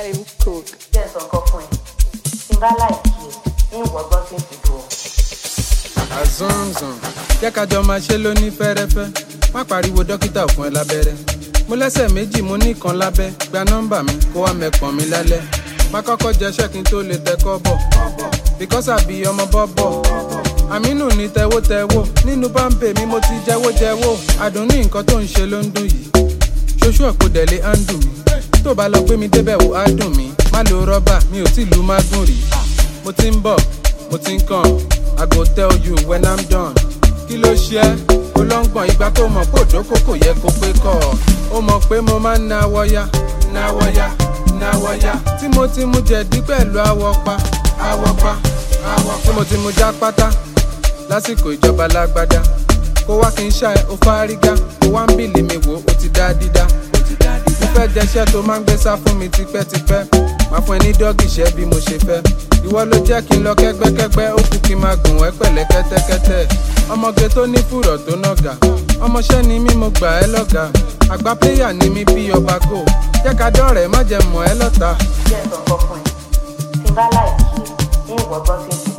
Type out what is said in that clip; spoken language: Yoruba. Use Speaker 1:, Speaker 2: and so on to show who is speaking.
Speaker 1: let him cook.
Speaker 2: jẹ́ sọ nǹkan fún ẹ tí n bá láìkí ẹ ń wọ́gbọ́n tí ń fi dùn ọ́.
Speaker 3: azanzan jẹ́ ká jọ máa ṣe lóní fẹ́rẹ́fẹ́ má pariwo dókítà fún ẹ lábẹ́rẹ́ mo lẹ́sẹ̀ méjì mo ní kan lábẹ́ gba nọ́mbà mi kó wá mẹ́pọ̀n mi lálẹ́ má kọ́kọ́ jẹṣẹ́ kí n tó lè tẹ́kọ́ bọ̀ because àbí ọmọ bọ́bọ̀ àmínú ní tẹ́wótẹ́wó nínú bámbè mi mo ti jẹ́wójẹ́wó àdùn ní nǹkan tó ń ṣe ló ń dùn yìí ṣoṣù ọ̀pọ̀ dẹ̀lé á ń dùn mí tó bá lọ gbé mi débẹ̀ wò á dùn mí má lo rọ́bà mi ò tí lu mágùn rí mo ti ń bọ̀ mo ti ń kàn i go tell you when i'm done kí ló ṣe ẹ́ olóńgbọ̀n ìgbà tó mọ̀ pé òdòkó kò yẹ kó pé kọ́ ọ ó mọ̀ pé mo máa ń náwọ́ yá náwọ́ yá náwọ́ yá tí mo ti mu jẹ̀dí pẹ̀lú àwọ̀ pa àwọ̀ pa àwọ̀ pa tí mo ti mu já pátá lásìkò ìjọba lágbádá kó wá kí n ṣá ẹ ó fárígá kó wá ń bìlì mi wò ó ti dá dídá mo fẹ́ jẹṣẹ́ tó máa ń gbé sá fún mi tipẹ́tipẹ́ máa fún ẹ ní dọ́gì ṣẹ́ bí mo ṣe fẹ́ ìwọ ló jẹ́ kí n lọ kẹ́gbẹ́kẹ́gbẹ́ ó kú kí n máa gùn ẹ́ pẹ̀lẹ́ kẹ́tẹ́kẹ́tẹ́ ọmọge tó ní fùrọ̀ tó nàgà ọmọṣẹ́ ni mí mo gbà ẹ́ lọ́gàá àgbà pléyà ni mí bí ọba gò jẹ́ ká dọ́rẹ̀ẹ́ má jẹ́ mọ̀ ẹ́ lọ́ta
Speaker 2: jẹ́ sọ nǹkan fún ẹ tí n bá láìkí ẹ ń wọ́gbọ́n tí ń fi